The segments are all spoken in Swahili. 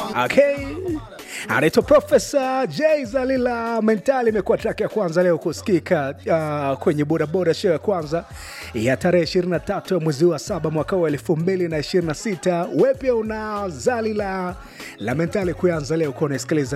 Okay. Anaitwa Profesa J Zalila Mentali, imekuwa track ya kwanza leo kusikika uh, kwenye bodaboda show ya kwanza ya tarehe 23 ya mwezi wa saba mwaka wa 2026. We pia una Zalila la Mentali kuanza leo kuwa unasikiliza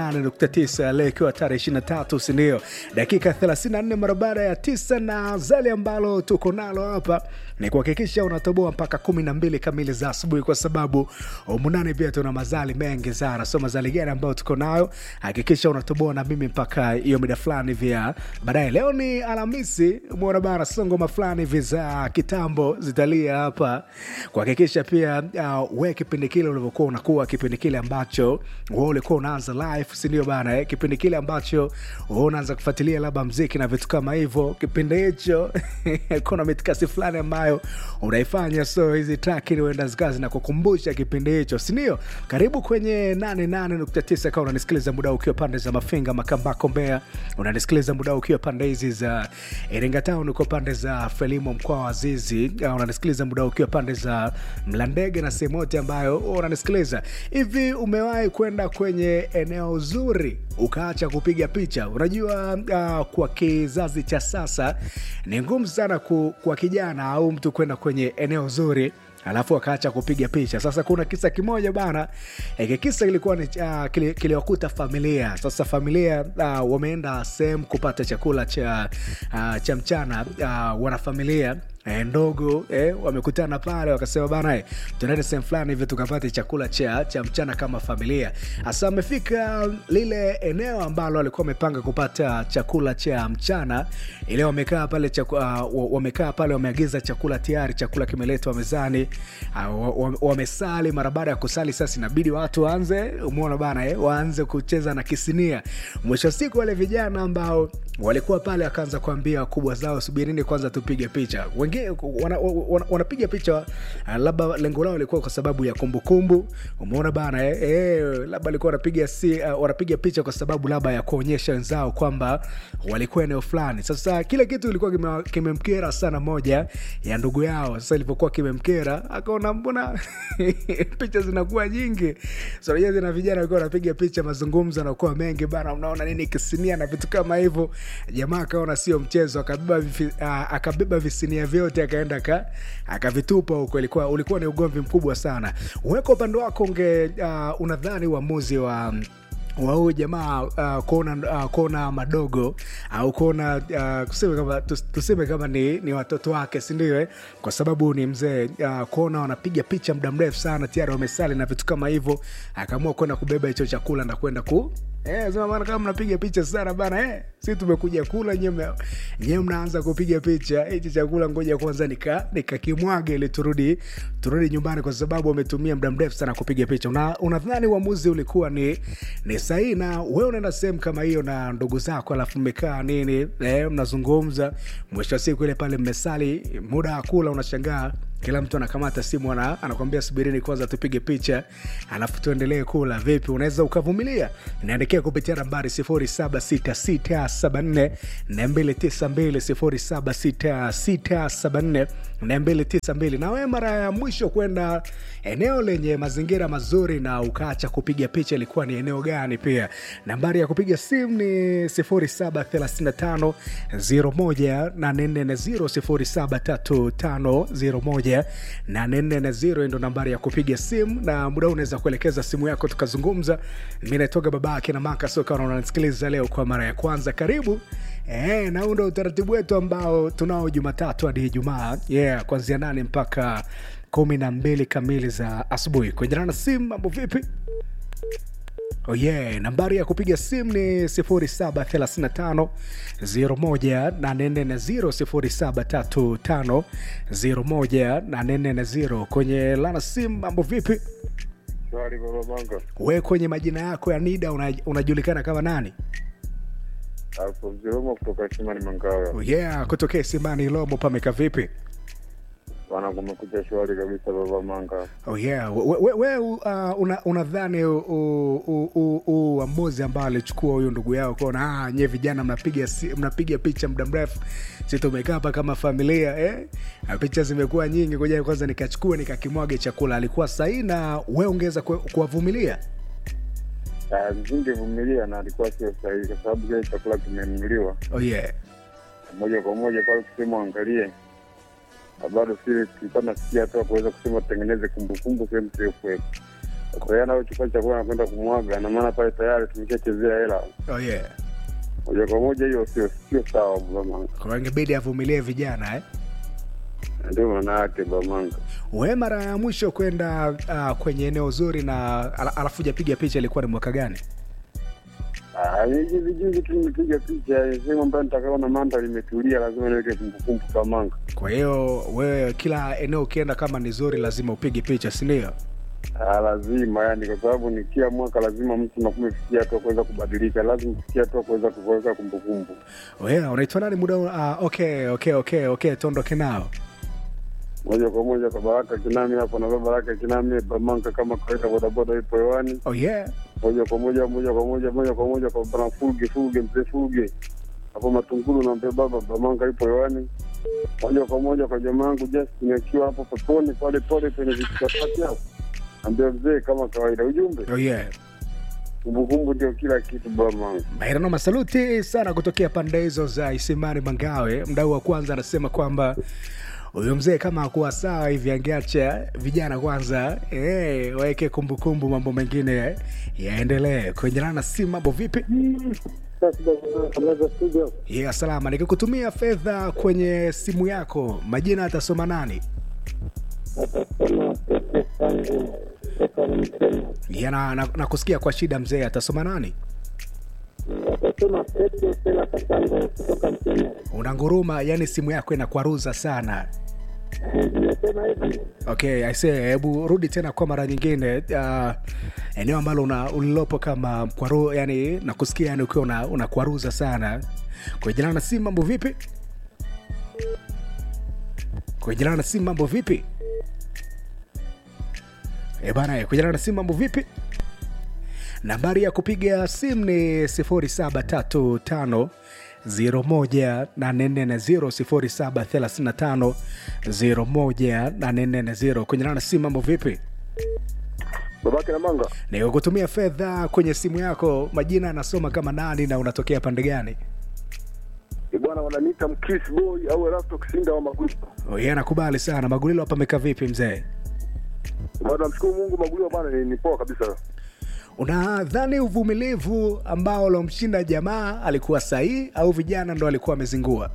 88.9 leo ikiwa tarehe 23, sindio? Dakika 34 mara baada ya 9, na Zali ambalo tuko nalo hapa ni kuhakikisha unatoboa mpaka 12 kamili za asubuhi, kwa sababu umunani pia tuna mazali mengi sana. So mazali gani ambayo tuko nayo, hakikisha unatoboa na mimi mpaka hiyo mida fulani vya baadaye. Leo ni Alhamisi, umeona bana, songoma fulani hivi za kitambo zitalia hapa, kuhakikisha pia uh, we kipindi kile ulivyokuwa unakuwa kipindi kile ambacho wewe ulikuwa unaanza live, si ndio bana eh? Kipindi kile ambacho wewe unaanza kufuatilia labda mziki na vitu kama hivyo, kipindi hicho kuna mitikasi fulani ambayo unaifanya. So hizi track ni uenda zikawa zinakukumbusha kipindi hicho, si ndio? Karibu kwenye 88.9 kama unanisikiliza muda ukiwa pande za Mafinga, Makambako, Mbeya, unanisikiliza muda ukiwa pande hizi za Iringa Town, uko pande za Frelimo, mkoa wa Zizi, unanisikiliza muda ukiwa pande za Mlandege na sehemu yote ambayo unanisikiliza hivi. Umewahi kwenda kwenye eneo zuri ukaacha kupiga picha? Unajua uh, kwa kizazi cha sasa ni ngumu sana ku, kwa kijana au mtu kwenda kwenye eneo zuri alafu akaacha kupiga picha. Sasa kuna kisa kimoja bana, hiki kisa kilikuwa ni uh, kiliwakuta familia. Sasa familia uh, wameenda sehemu kupata chakula cha, uh, cha mchana uh, wanafamilia E, ndogo e, wamekutana pale wakasema bana e, tunaenda sehemu fulani hivi tukapate chakula cha, cha mchana kama familia. Hasa amefika lile eneo ambalo walikuwa wamepanga kupata chakula cha mchana, ile wamekaa pale chaku, uh, wamekaa pale wameagiza chakula tayari, chakula kimeletwa mezani uh, wamesali. Mara baada ya kusali sasa inabidi watu waanze, umeona bana e, waanze kucheza na kisinia. Mwisho siku wale vijana ambao walikuwa pale wakaanza kuambia wakubwa zao, subirini kwanza tupige picha wanapiga wana, wana picha uh, labda lengo lao likuwa kwa sababu ya kumbukumbu. Umeona bana eh, eh, labda alikuwa wanapiga si, uh, wanapiga picha kwa sababu labda ya kuonyesha wenzao kwamba walikuwa eneo fulani. Sasa kile kitu ilikuwa kimemkera kime sana moja ya ndugu yao. Sasa ilivyokuwa kimemkera, akaona mbona picha zinakuwa nyingi. So na vijana walikuwa wanapiga picha, mazungumzo yanakuwa mengi bana, unaona nini kisinia na vitu kama hivyo. Jamaa akaona sio mchezo, akabeba uh, akabeba visinia vyote akaenda ka akavitupa huko. Ilikuwa ulikuwa ni ugomvi mkubwa sana. Weka upande wako unge uh, unadhani uamuzi wa wa huyu jamaa uh, kuona uh, kuona madogo au uh, kuona uh, tuseme kama, tuseme kama ni, ni watoto wake sindio eh? Kwa sababu ni mzee uh, kuona wanapiga picha muda mrefu sana tayari wamesali na vitu kama hivyo, akaamua kwenda kubeba hicho chakula na kwenda ku Eh, sema bana kama mnapiga picha sana bana eh, si tumekuja kula nyewe nyewe mnaanza kupiga picha hichi chakula, ngoja kwanza nika nikakimwage ili turudi turudi nyumbani, kwa sababu wametumia muda mrefu sana kupiga picha. Una, unadhani uamuzi ulikuwa ni ni sahihi? Na wewe unaenda sehemu kama hiyo na ndugu zako, alafu mmekaa nini eh, mnazungumza, mwisho wa siku ile pale mmesali, muda wa kula, unashangaa kila mtu anakamata simu ana, anakwambia subirini kwanza tupige picha alafu tuendelee kula. Vipi, unaweza ukavumilia? Inaandikia kupitia nambari 0766742292 0766742292. Na wewe mara ya mwisho kwenda eneo lenye mazingira mazuri na ukaacha kupiga picha ilikuwa ni eneo gani? Pia nambari ya kupiga simu ni 0735 01840 0735 ndo nambari ya kupiga simu, na muda unaweza kuelekeza simu yako tukazungumza. Mi naitoga baba yake na Maka Soka, unanisikiliza leo kwa mara ya kwanza, karibu e, na huu ndo utaratibu wetu ambao tunao Jumatatu hadi Ijumaa, yeah, kuanzia nane mpaka kumi na mbili kamili za asubuhi. Kuendelana na simu, mambo vipi? Oh yeah, nambari ya kupiga simu ni 0735 01840 0735 kwenye lana simu. Mambo vipi? Shwari baba Manga. We kwenye majina yako ya NIDA unajulikana una kama nani? Alfonso Romo kutoka Simani Mangawa. Oh yeah, kutokea Simani Lomo, pameka vipi? Bwana, kumekucha shwari kabisa baba Manga. Oh yeah, we, we, we uh, unadhani uamuzi ambao alichukua huyu ndugu yao kuona ah, nye vijana mnapiga mnapiga picha muda mrefu, si tumekaa hapa kama familia eh? Picha zimekuwa nyingi, ngoja kwanza nikachukue nikakimwage chakula, alikuwa sahihi na we ungeweza kuwavumilia? Ah, Nisingevumilia na alikuwa sio sahihi, kwa sababu kile chakula kimenunuliwa oh yeah. moja kwa moja pale, kusema angalie, na bado sile tulikuwa nasikia hata kuweza kusema tutengeneze kumbukumbu sehemu siokuwepo. Sasa yeye anaochukua chakula anakwenda kumwaga, na maana pale tayari tumeshachezea hela Oh yeah. moja kwa moja, hiyo sio sio sawa Bamanga, Kwa hiyo ingebidi avumilie vijana eh? ndio maana yake Bamanga. We mara ya mwisho kwenda uh, kwenye eneo zuri na ala, alafu hujapiga picha ilikuwa ni mwaka gani? Ah, hivi vijuzi tu nimepiga picha sehemu ambayo nitakaona mandhari imetulia, lazima niweke kumbukumbu Bamanga. Kwa hiyo wewe kila eneo ukienda kama ni zuri lazima upige picha, si ndio? Ah, lazima yani, kwa sababu ni kila mwaka lazima mtu nakuwa umefikia hatua kuweza kubadilika, lazima ufikia hatua kuweza kuweka kumbukumbu. Wewe unaitwa nani muda? Uh, okay, okay, okay, okay, tuondoke nao. Moja kwa moja kwa Baraka Kinami hapo na Baraka Kinami Bamanka, kama kawaida, bodaboda ipo hewani, Oh yeah. moja kwa moja moja kwa moja moja kwa moja kwa bwana Fuge Fuge, mzee Fuge hapo Matungulu na mpe baba Bamanka ipo hewani, moja kwa moja kwa jamaa yangu Justin akiwa hapo peponi pale pale kwenye vichakati hapo, ambia mzee, kama kawaida, ujumbe Oh yeah. kumbukumbu ndio kila kitu Bamanka. Mairano masaluti sana kutokea pande hizo za Isimani Mangawe. Mdau wa kwanza anasema kwamba huyo mzee kama akuwa sawa hivi angeacha vijana kwanza eh, waweke kumbukumbu, mambo mengine yaendelee. Kuendelana si mambo vipi? Yeah, salama. Nikikutumia fedha kwenye simu yako, majina atasoma nani? Yeah, na, na, na kusikia kwa shida mzee, atasoma nani? Unanguruma, yani simu yako inakwaruza sana. Okay, I say, hebu rudi tena kwa mara nyingine. Uh, eneo ambalo una ulilopo kama kwaru, yani nakusikia yani ukiwa una, unakwaruza sana. Kuejana na simu mambo vipi? Kuejana na simu mambo vipi? E bana, kuejana na simu mambo vipi? Nambari ya kupiga simu ni 0735 01840 0735 kwenye nana simu mambo vipi? Babake na manga Ni kutumia fedha kwenye simu yako, majina anasoma kama nani na unatokea pande gani? E bwana, wananiita Mkiss Boy au Erasto Kisinda wa Magulio. Oh, yeye anakubali sana. Magulilo hapa amekaa vipi mzee? Bwana, namshukuru Mungu, Magulio bwana ni, ni poa kabisa. Unadhani uvumilivu ambao ulomshinda jamaa alikuwa sahihi au vijana ndo alikuwa amezingua?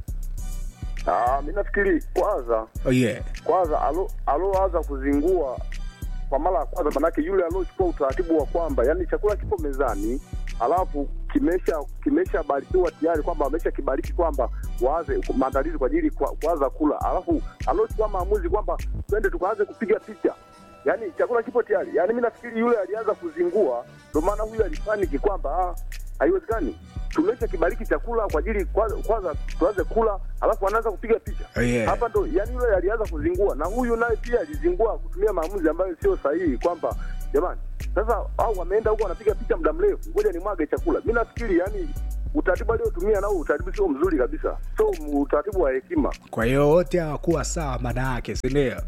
Ah, mimi nafikiri kwanza Oh, yeah. kwanza alo aloanza kuzingua kwa mara ya kwanza, manake yule aliochukua utaratibu wa kwamba yani chakula kipo mezani alafu kimesha kimeshabarikiwa tayari kwamba amesha kibariki kwamba waanze maandalizi kwa ajili kwa- kuanza kula, alafu aliochukua maamuzi kwamba twende tukaanze kupiga picha yani chakula kipo tayari. Yani mi nafikiri yule alianza kuzingua, ndio maana huyu alipaniki kwamba ah, haiwezekani, tumesha kibariki chakula kwa ajili kwanza, kwanza tuanze kula, alafu anaanza kupiga picha Oh, yeah. hapa ndo yani yule alianza kuzingua na huyu naye pia alizingua kutumia maamuzi ambayo sio sahihi, kwamba jamani, sasa au wameenda huko wanapiga picha muda mrefu, ngoja ni mwage chakula. Mi nafikiri yani utaratibu aliotumia nao utaratibu sio mzuri kabisa, sio utaratibu wa hekima. Kwa hiyo wote hawakuwa sawa, maana yake si ndio?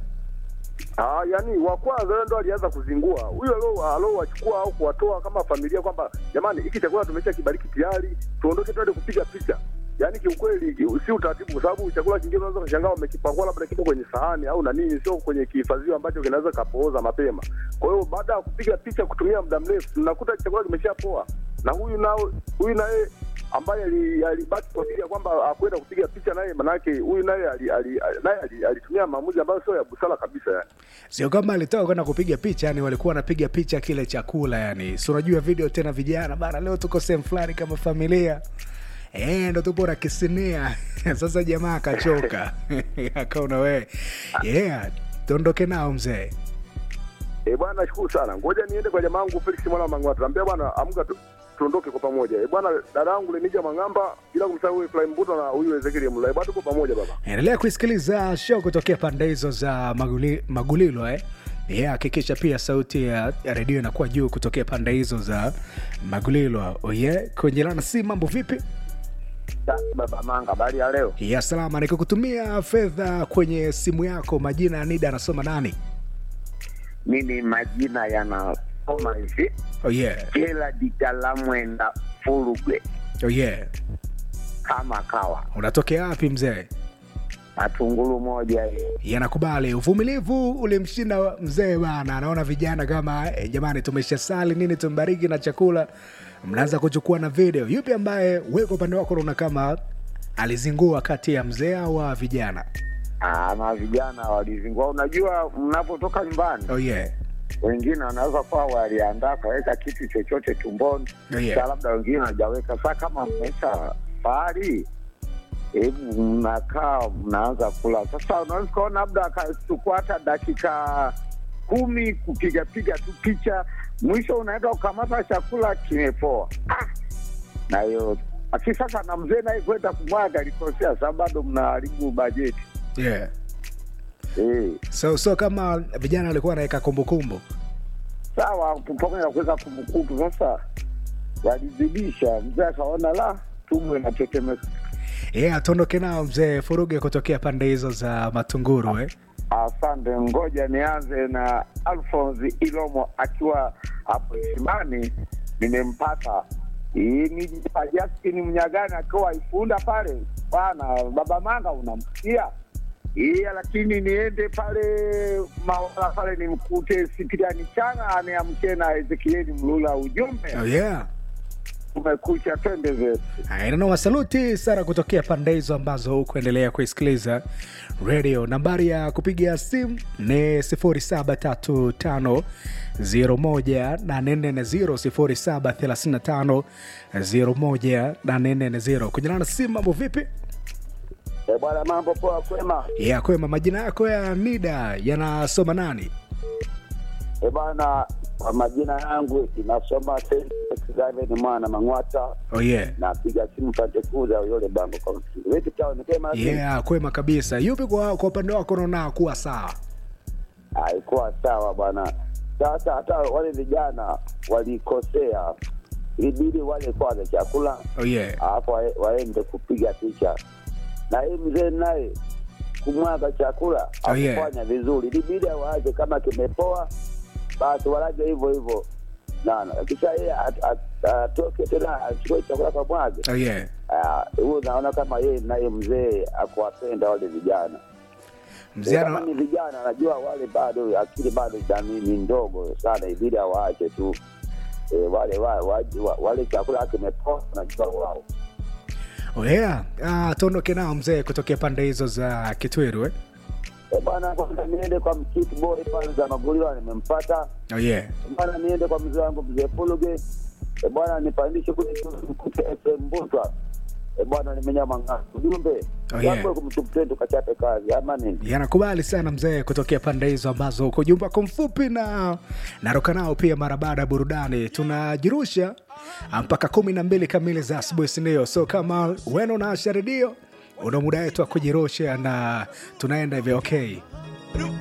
Ah, yani wa kwanza yeye ndo alianza kuzingua. Huyo alo alowachukua au kuwatoa kama familia kwamba jamani, hiki chakula tumesha kibariki tayari, tuondoke twende kupiga picha. Yaani kiukweli ki- si utaratibu, kwa sababu chakula kingine unaweza kushangaa wamekipakua labda kipo kwenye sahani au na nini, sio kwenye kihifadhio ambacho kinaweza kapooza mapema. Kwa hiyo baada ya kupiga picha kutumia muda mrefu, tunakuta chakula kimeshapoa, na huyu nao huyu naye ambaye ali- alibaki kwa ajili ya kwamba akwenda kupiga picha naye, manake huyu naye ali- ali- naye ali- alitumia maamuzi ambayo sio ya busara kabisa yani. Sio kama alitoka kwenda kupiga picha, yani walikuwa wanapiga picha kile chakula, yani si unajua video tena, vijana bana, leo tuko sehemu fulani kama familia Eh, ndo tupo na kisinia sasa. Jamaa akachoka akaona we yeah, tuondoke nao mzee. Eh, bwana nashukuru sana. Ngoja niende kwa jamaa wangu Felix mwana wa Mang'ata. Naambia bwana amka tu, tuondoke kwa pamoja. Eh, bwana dada yangu Lenija Mang'amba bila kumsahau huyu Fly Mbuto na huyu Ezekiel Mlai. Bwana tuko pamoja baba. Endelea kuisikiliza show kutokea pande hizo za Maguli, Magulilo eh. Yeah, hakikisha pia sauti ya, ya redio inakuwa juu kutokea pande hizo za Magulilo. Oh yeah, kwenye lana si mambo vipi? Baba Manga, habari ya leo? ya salama nikikutumia fedha kwenye simu yako majina ya nida anasoma nani mimi majina yana inasoma hivi Oh yeah. kila ditalamwenda furugwe Oh yeah. kama kawa Unatokea wapi mzee? matungulu moja hiyo yanakubali uvumilivu ulimshinda mzee bana anaona vijana kama eh, jamani tumesha sali nini tumbariki na chakula mnaanza kuchukua na video yupi ambaye weko upande wako unaona kama alizingua kati ya mzee au wa vijana Ah, na vijana walizingua. Unajua, mnapotoka nyumbani, oh yeah. wengine wanaweza kuwa waliandaa kaweka kitu chochote tumboni, Oh, yeah. Sa labda wengine hawajaweka. Saa kama mmesha fahari, hebu mnakaa mnaanza kula. Sasa unaweza ukaona labda akachukua hata dakika kumi kupigapiga tu picha, mwisho unaenda ukamata chakula kimepoa. Ah! na hiyo aki sasa, na mzee naye kwenda kumwaga alikosea, sababu bado mnaharibu bajeti Yeah. eh. so so kama vijana walikuwa wanaweka kumbukumbu sawa pamoja na kuweka kumbukumbu. Sasa walizidisha, mzee akaona la tumbo inatetemeka. yeah, tuondoke nao mzee furuge kutokea pande hizo za matunguru eh? Asante, ngoja nianze na Alphonse Ilomo akiwa hapo Isimani, nimempata Hii ni Justin Mnyagani akiwa Ifunda pale bwana, baba Manga unamsikia iya, lakini niende pale Mawala pale nimkute Sipiriani Changa aneamke na Ezekieli Mlula, ujumbe oh yeah. umekucha, twende zetu. nanoma saluti sana kutokea pande hizo ambazo hukuendelea kuisikiliza radio nambari ya kupiga simu ni 0735 0735 kujana na simu mambo vipi E bwana, mambo poa, kwema? ya kwema majina yako ya nida yanasoma nani E bwana, kwa majina yangu inasoma Seven mwana Mang'wata, oh yeah. napiga simu pate kuza yule bango kwa msingi wetu chao nikema yeah kwema kabisa yupi kwa, kwa upande wako unaona kuwa sawa haikuwa sawa bwana. Sasa hata wale vijana walikosea, ilibidi wale kwanza chakula oh yeah. alafu wae- waende kupiga picha, na hii mzee naye kumwaga chakula Oh, yeah. akufanya vizuri, ilibidi awaje kama kimepoa, basi walaje hivyo hivyo nana, kisha yeye at- at- atoke tena achukue chakula kamwage. Oh yeah. Ah, huyu naona kama yeye naye mzee akuwapenda wale vijana mzee kama ana- ni vijana, najua wale bado akili bado jamii ni ndogo sana, ibidi awaache tu e, wale wa, wa, wa, wale chakula kimepoa, najua wao oh yeah. ah, tuondoke nao mzee kutokea pande hizo za kitwiru eh? e, bwana, kwanza niende kwa mkiti boy pale za Maguliwa, nimempata oh yeah. bwana, niende kwa mzee wangu mzee Fuluge e, bwana, nipandishe kule mkute FM Mbutwa e, bwana, nimenya mang'aa ujumbe Oh, yeah. Jambo kumtupte tukachape kazi ama nini? yanakubali sana mzee kutokea pande hizo ambazo uko jumba wako mfupi na naruka nao pia mara baada ya burudani tunajirusha mpaka kumi na mbili kamili za asubuhi sindio so kama wena unaasha redio una muda wetu wa kujirusha na tunaenda hivyo okay